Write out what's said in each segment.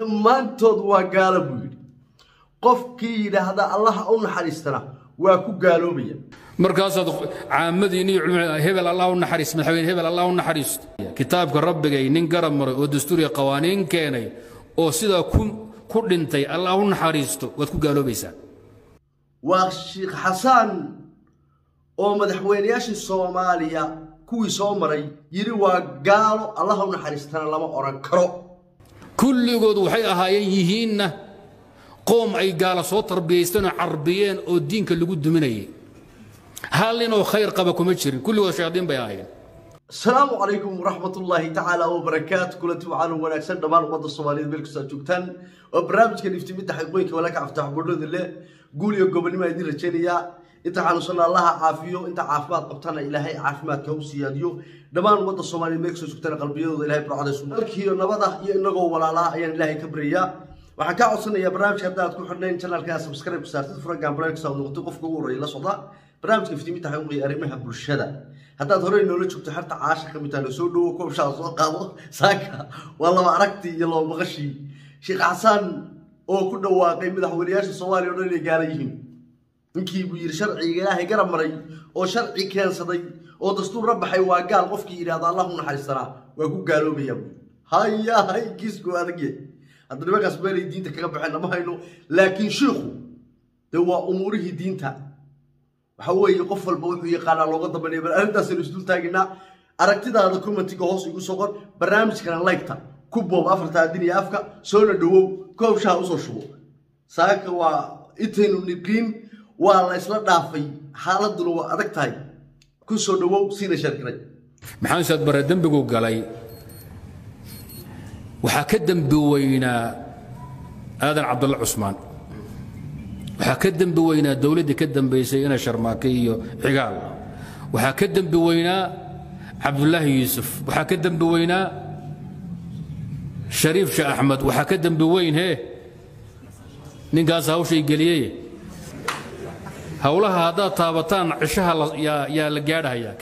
dhammaantood waa gaalo buu yidhi qofkii yidhaahda allaha u naxariistana waa ku gaaloobaya markaasaad caamadiinni iyo culimada hebel allah u naxariis madaxweyne hebel allah u naxariisto kitaabka rabbigay nin garab maray oo dastuuriya qawaaniin keenay oo sidaa ku ku dhintay allah u naxariisto waad ku gaaloobaysaa waa sheikh xasaan oo madaxweynayaashii soomaaliya kuwii soo maray yidhi waa gaalo allaha u naxariistana lama odhan karo kulligood waxay ahaayeen yihiinna qoom ay gaala soo tarbiyaysteen oo carbiyeen oo diinka lagu duminayay hal ninoo khayr qaba kuma jirin kulligood shayaadiin bay ahaayeen asalaamu calaykum waraxmat ullaahi tacaala wabarakaatu kulanti waxaanu wanaagsan dhammaan ummadda soomaaliyeed meel kastoo aad joogtaan oo barnaamijka niftimidda xaqiiqooyinka walaaka aftax bodhooda leh guul iyo gobonnimo idin rajaynayaa inta xanuunsanna allaha caafiyo inta caafimaad qabtana ilaahay caafimaadka u siyaadiyo dhammaan ummadda soomaaliyeed meel kastoo joogtana qalbiyadooda ilahay barcadaysu dalkiiyo nabada iyo inagoo walaalaha ayaan ilaahay ka baryayaa waxaan kaa codsanayaa barnaamijka haddaad ku xidhnayn channelka subscribe saartid furagaan barnaamijka saad noqotay qofka ugu horreeya la socda barnaamijka iftiiminta xaqiiqiya arrimaha bulshada haddaad horey noola joogto xerta caasha ka mid tahay soo dhowo koobshaa soo qaado saaka waa laba aragtii iyo laba maqashii sheekh xasaan oo ku dhawaaqay madaxweynayaasha soomaaliya o dhan inay gaala yihiin ninkii buu yidhi sharciga ilaahay garab maray oo sharci keensaday oo dastuur la baxay waa gaal qofkii yidhahda allah u naxariistanaa waa ku gaaloobaya haya hay kiisku adagye hadda nimankaas meelay diinta kaga baxeen nama hayno laakiin shiikhu dee waa umuurihii diinta waxa weeye qof walba wuxuu yaqaanaa looga dambeynaya bal arrintaasaynu isdul taaginaa aragtidaada commentiga hoos igu soo qor barnaamijkana laygta ku boob afarta adin iyo afka soona dhowow koobshaha usoo shubo saaka waa intaynu niqiin waa la isla dhaafay xaaladuna waa adag tahay ku soo dhowow siina sharkiray maxamed saad bare dembigu galay waxaa ka dembi weynaa aadan cabdulla cusmaan waxaa ka dembi weynaa dowladdii ka dambaysay ina sharmaake iyo cigaal waxaa ka dembi weynaa cabdulaahi yuusuf waxaa ka dembi weynaa shariif sheekh axmed waxaa ka dembi weyn hee ninkaas hawshay geliyey howlaha haddaad taabataan cishaha yaa la gaadhahayaa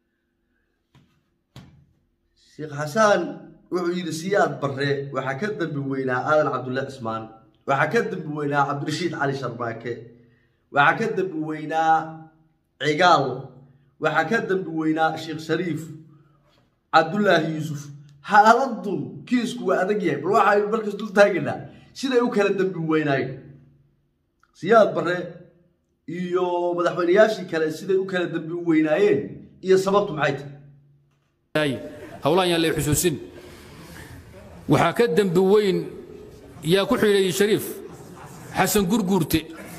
sheekh xasaan wuxuu yidhi siyaad barre waxaa ka dembi weynaa aadan cabdulla cismaan waxaa ka dembi weynaa cabdirashiid cali sharmaake waxaa ka dembi weynaa cigaal waxaa ka dembi weynaa sheekh shariif cabdulaahi yuusuf xaaladun kiisku waa adag yahay bal waxaynu markas dul taagaynaa siday u kala dembi weynaayeen siyaad barre iyo madaxweynayaashii kale siday u kala dembi weynaayeen iyo sababtu maxay tahay howlahan yaan lay xusuusin waxaa ka dembi weyn yaa ku xidhay shariif xasan gurguurte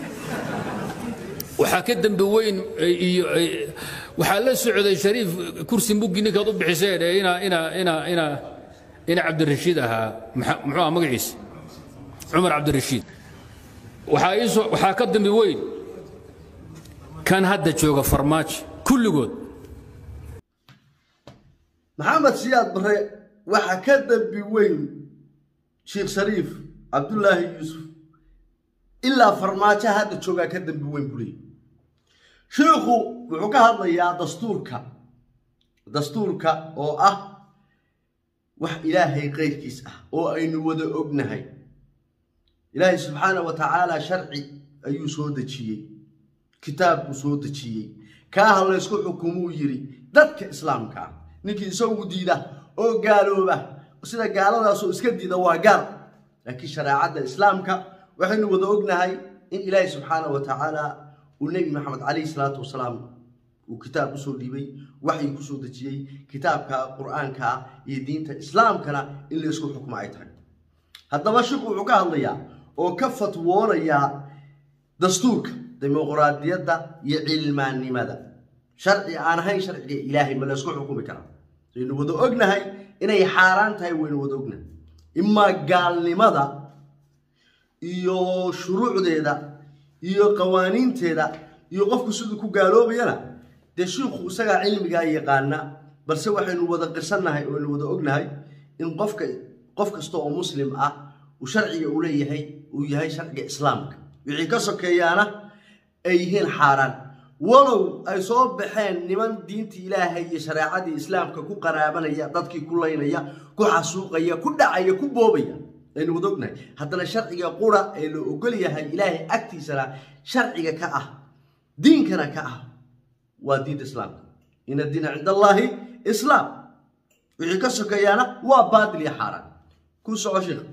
waxaa ka dembi weyn iyo waxaa la socday shariif kursi muggi ninkaad u bixiseen ee ina ina ina ina ina cabdirashiid ahaa muxuu aha magaciisa cumar cabdirashiid waxaa iisoo waxaa ka dembi weyn kan hadda jooga farmaajo kulligood maxamed siyaad barre waxaa ka dembi weyn sheekh shariif cabdulaahi yuusuf ilaa farmaajo hadda joogaa ka dembi weyn buu leeyay sheikhu wuxuu ka hadlayaa dastuurka dastuurka oo ah wax ilaahay qayrkiis ah oo aynu wada ognahay ilaahay subxaana wa tacaala sharci ayuu soo dejiyey kitaab buu soo dejiyey kaaha laysku xukumuu yidhi dadka islaamka ah ninkii isagu diida oo gaalooba sida gaaladaasoo iska diida waa gaal laakiin shareecadda islaamka waxaynu wada ognahay in ilaahay subxaana wa tacaala uu nebi maxamed calayhi salaatu wasalaam uu kitaab usoo dhiibay waxyi kusoo dejiyey kitaabka qur-aanka iyo diinta islaamkana in laysku xukmo ay tahay haddaba shiku wuxuu ka hadlayaa oo ka fatwoonayaa dastuurka dimuqraadiyadda iyo cilmaannimada sharci aan ahayn sharciga ilaahay ma laysku xukumi karaa waynu wada ognahay inay xaaraan tahay waynu wada ognahay imaa gaalnimada iyo shuruucdeeda iyo qawaaniinteeda iyo qofku siduu ku gaaloobayana dee shiikhu isagaa cilmigaa yaqaana balse waxaynu wada qirsannahay oo aynu wada ognahay in qofka qof kasta oo muslim ah uu sharciga u leeyahay uu yahay sharciga islaamka wixii ka sokeeyaana ay yihiin xaaraan walow ay soo baxeen niman diintii ilaahay iyo shareecadii islaamka ku qaraabanaya dadkii ku laynaya ku xasuuqaya ku dhacaya ku boobaya aynu wada ognahay haddana sharciga qura ee la ogol yahay ilaahay agtiisana sharciga ka ah diinkana ka ah waa diinta islaamka ina diina cinda allaahi islaam wixii ka sokeeyaana waa baatil iyo xaaraan ku soco sheekh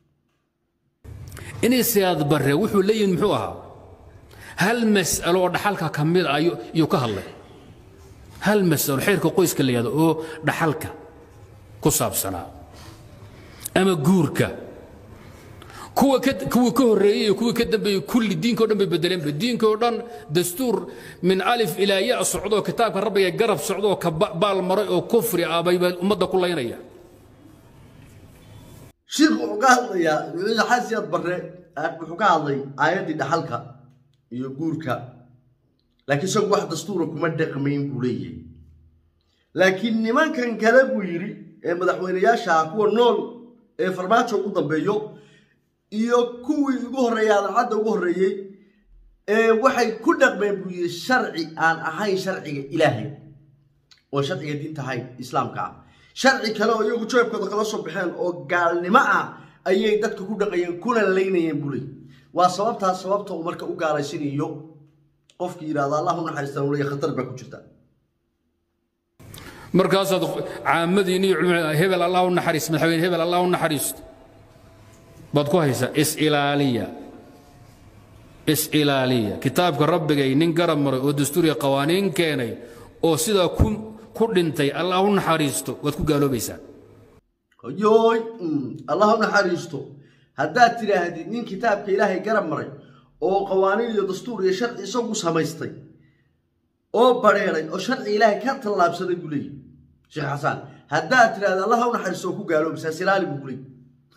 inay siyaad barre wuxuu leeyihin muxuu ahaa hal mas'alo oo dhaxalka ka mid ah ayuu ka hadlay hal mas'alo xeerka qoyska la yihahdo oo dhaxalka ku saabsanaa ama guurka kuwa ka kuwa ka horreeyey iyo kuwa ka dambeeyey kulli diinka o dhan bay bedeleenba diinka oo dhan dastuur min alif ilaa ya socdoo kitaabka rabbiga garab socdoo ka baal maray oo kufri ah bay ummadda ku laynaya shiikhu wuxuu ka hadlayaa madaxweyne xasiyad barre wuxuu ka hadlay aayaddii dhaxalka iyo guurka laakiin isagu wax dastuura kuma dhaqmayn buu leeyahay laakiin nimankan kale buu yidhi ee madaxweynayaasha ah kuwa nool ee farmaajo ugu dambeeyo iyo kuwii ugu horreeyay adancadda ugu horreeyey ee waxay ku dhaqmeen buu yidhi sharci aan ahayn sharciga ilaahay oo sharciga diinta ahayn islaamka ah sharci kale oo iyagu jeebkooda kala soo baxeen oo gaalnimo ah ayay dadka ku dhaqayeen kuna laynayeen buu leey waa sababtaas sababta uu marka u gaalaysiinayo qofkii yidhahda allah u naxariistan uu leeyahay khatar baa ku jirta markaasaad caamadiinni iyo culimada hebel allah u naxariis madaxweyne hebel allah u naxariisto baad ku haysaa is-ilaaliya is-ilaaliya kitaabka rabbigay nin garab maray oo dastuuriya qawaaniin keenay oo sidaa ku ku dhintay allah u naxariisto waad ku gaaloobaysaa yooy allah u naxariisto haddaad tidhaahdid nin kitaabka ilaahay garab maray oo qawaaniin iyo dastuur iyo sharci isagu samaystay oo badheeray oo sharci ilaahay ka tallaabsaday buu leeyahy sheekh xasaan haddaad tidhahda allah u naxariisto oo ku gaaloobaysaa silaali buu leeyahy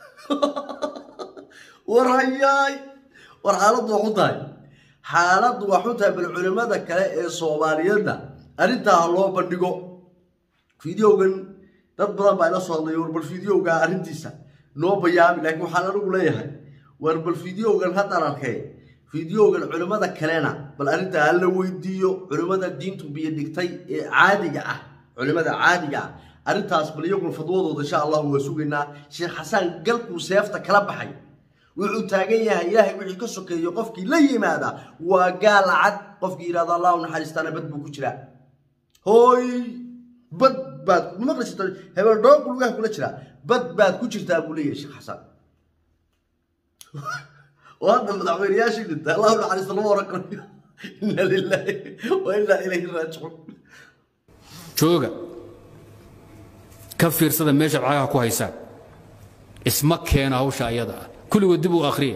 war hayaay war xaaladdu waa xun tahay xaaladdu waa xun tahay bal culimmada kale ee soomaaliyeedna arrintaa ha loo bandhigo fideogan dad badan baa ila soo hadlay war bal fideoga arrintiisa noo bayaami laakiin waxaan anigu leeyahay war bal fideogan haddaan arkay fideogan culimmada kalena bal arrintaa ha la weydiiyo culimmada diintu biyo dhigtay ee caadiga ah culimmada caadiga ah arrintaas bal iyaguna fadwadooda insha allahu waa sugaynaa sheekh xasaan galkuu seefta kala baxay wuxuu taagan yahay ilaahay wixii ka sokeeyo qofkii la yimaada waa gaal cad qofkii yidhahdo allah u naxariistaana bad buu ku jiraa hooy bad baad maqli jirta hebel dhooq lugaha kula jiraa bad baad ku jirtaa buu leeyahay sheekh xasaan oo hadda madaxweynayaashii dhintay allah u naxariista lama oran karayo inna lilaahi wa innaa ilayhi raajicuun jooga ka fiirsada meesha cagaha ku haysaan isma keena hawsha ayada ah kulligood dib u akhriya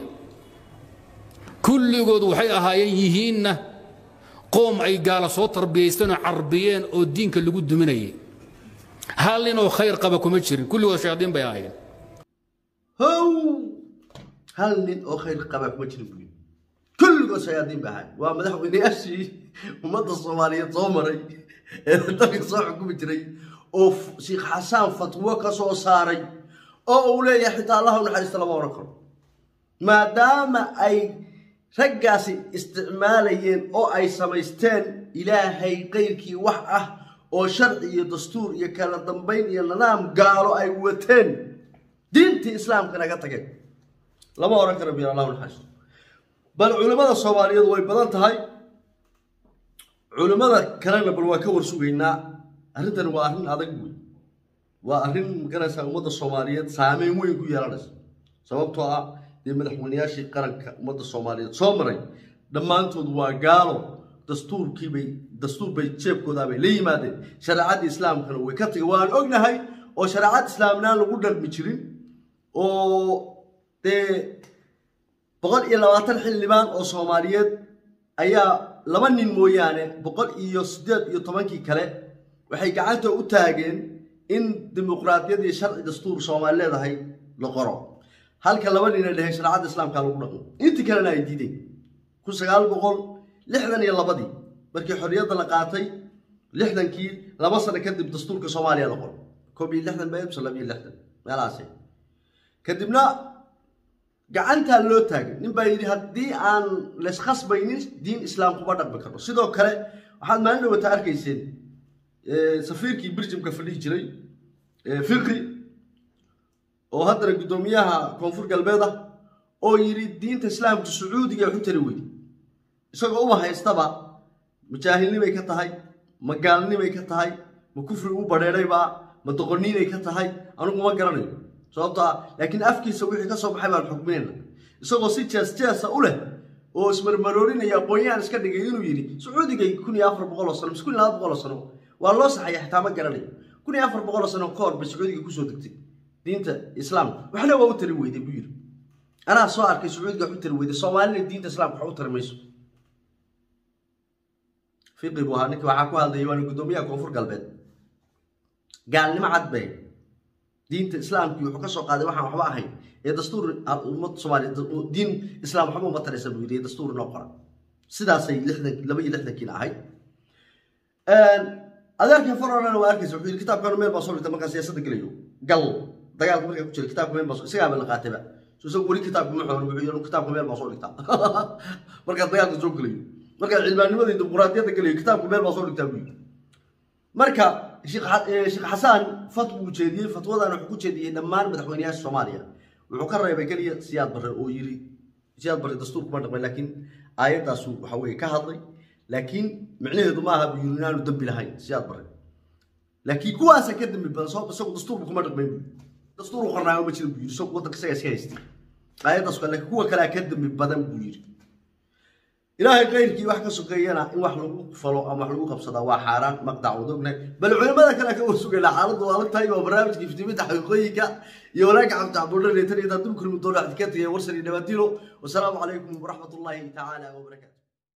kulligood waxay ahaayeen yihiinna qoom ay gaala soo tarbiyaysteen oo carbiyeen oo diinka lagu duminayay hal nin oo khayr qaba kuma jirin kulligood shayaadiin bay ahaayeen how hal nin oo khayr qaba kuma jirin buu yidhi kulligood shayaadiin ba ahaay waa madaxweynayaashii ummadda soomaaliyeed soo maray ee dalka soo xukumi jiray oo sheekh xasaan fatwo ka soo saaray oo uu leeyahay xitaa allah u naxariista lama oran karo maadaama ay raggaasi isticmaalayeen oo ay samaysteen ilaahay qayrkii wax ah oo sharci iyo dastuur iyo kala dambayn iyo nidaam gaalo ay wateen diintii islaamka naga tageen lama oran karo biir allah u naxariisto bal culimmada soomaaliyeed way badan tahay culimmada kalena bal waa ka warsugaynaa arrintan waa arrin adag wey waa arrin magaraysaa ummadda soomaaliyeed saameyn weyn ku yeelanaysa sababtoo ah dee madaxweynayaashii qaranka ummadda soomaaliyeed soo maray dhammaantood waa gaalo dastuurkiibay dastuur bay jeebkoodaa bay la yimaadeen shareecadda islaamkana way ka tageen waan ognahay oo shareecad islaamnaan lagu dhaqmi jirin oo dee boqol iyo labaatan xildhibaan oo soomaaliyeed ayaa laba nin mooyaane boqol iyo siddeed iyo tobankii kale waxay gacanta u taageen in dimuqraadiyad iyo sharci dastuur soomaali leedahay la qoro halka laba nin ay dhaheen shareecadda islaamka lagu dhaqmo intii kalena ay diideen kun sagaal boqol lixdan iyo labadii markii xorriyadda la qaatay lixdankii laba sano kadib dastuurka soomaaliya la qoro koob iyo lixdan ba mise laba iyo lixdan meelahaasi kadibna gacantaa loo taagay nin baa yidhi haddii aan layskhasbaynin diin islaam kuma dhaqmi karno sidoo kale waxaad maalin dhawata arkayseen safiirkii birjimka fadhihi jiray fiqi oo haddana guddoomiyaha koonfur galbeed ah oo yidhi diinta islaamka sacuudiga waxu tari weyday isagoo uma haystaba majaahilnimay ka tahay ma gaalnimay ka tahay ma kufri u badheedhaybaa ma doqoniinay ka tahay anugu ma garanayo sababto ah laakiin afkiisa wixii ka soo baxay baan xukminayna isagoo si jees jeesa u leh oo ismarmaroorinaya aqoon-yahan iska dhigay inuu yidhi sacuudigay kun iyo afar boqol oo sano mise kun iyo laba boqol oo sano waa loo saxaya xitaa ma garanayo kun iyo afar boqol oo sano ka hor bay sacuudiga kusoo degtay diinta islaamka waxna waa u tari weyday buu yidhi anaa soo arkay sacuudiga wax u tari weyday soomaalina diinta islaamka wax u tari mayso fiqi buu ahaa ninka waxaa ku hadlayay waana guddoomiyaha koonfur galbeed gaalnimo cad bay diinta islaamkii wuxuu ka soo qaaday waxaan waxba ahayn ee dastuur ummad soomaaliya diin islaam waxba uma taraysa buu yidhi ee dastuur inoo qoran sidaasay lixdan laba iyo lixdankiina ahayd adeerkii farolana waa arkaysa wuxuu yidhi kitaabkanu meel baa soo dhigta markaa siyaasadda gelayo gal dagaalka markaa ku jira kitaabka meel baa soo isagaaba la qaatayba so isagu weli kitaabka ma xoran wuxuu yidhi kitaabka meel baa soo dhigtaa markaa dagaalka soo gelayo markaa cilmaanimadii dimuquraadiyadda gelayo kitaabka meel baa soo dhigtaa buu yidhi marka sheekh xasaan fatwa uu jeediyey fatwadan wuxuu ku jeediyey dhammaan madaxweynayaasha soomaaliya wuxuu ka reebay keliya siyaad barre oo yiri siyaad barre dastuur kuma dhaqmay laakiin aayaddaasu waxa weeye ka hadlay laakiin micnaheedu ma aha buu yiri inaanu dembi lahayn siyaad barre laakiin kuwaasa ka dembi badan sababta isagu dastuurka kuma dhaqmayn buu dastuur u qornaayo ma jira buu yiri isagu waddanka isaga iska haystay aayaddaas kale laakiin kuwa kalea ka dembi badan buu yiri ilaahay kayrkii wax ka sokeeyana in wax lagu falo ama wax lagu qabsadaa waa xaaraan maqdac wada ognahay bal culimada kale ka warsugayna xaaladdu waa adag tahay waa barnaamijka iftiiminta xaqiiqooyinka iyo wanaagga cabdi cabdulla reetan iyo daadul kulmi doona xadikatiga warsani dhabaatilo wasalaamu calaykum waraxmatullaahi tacaala wabarakaatu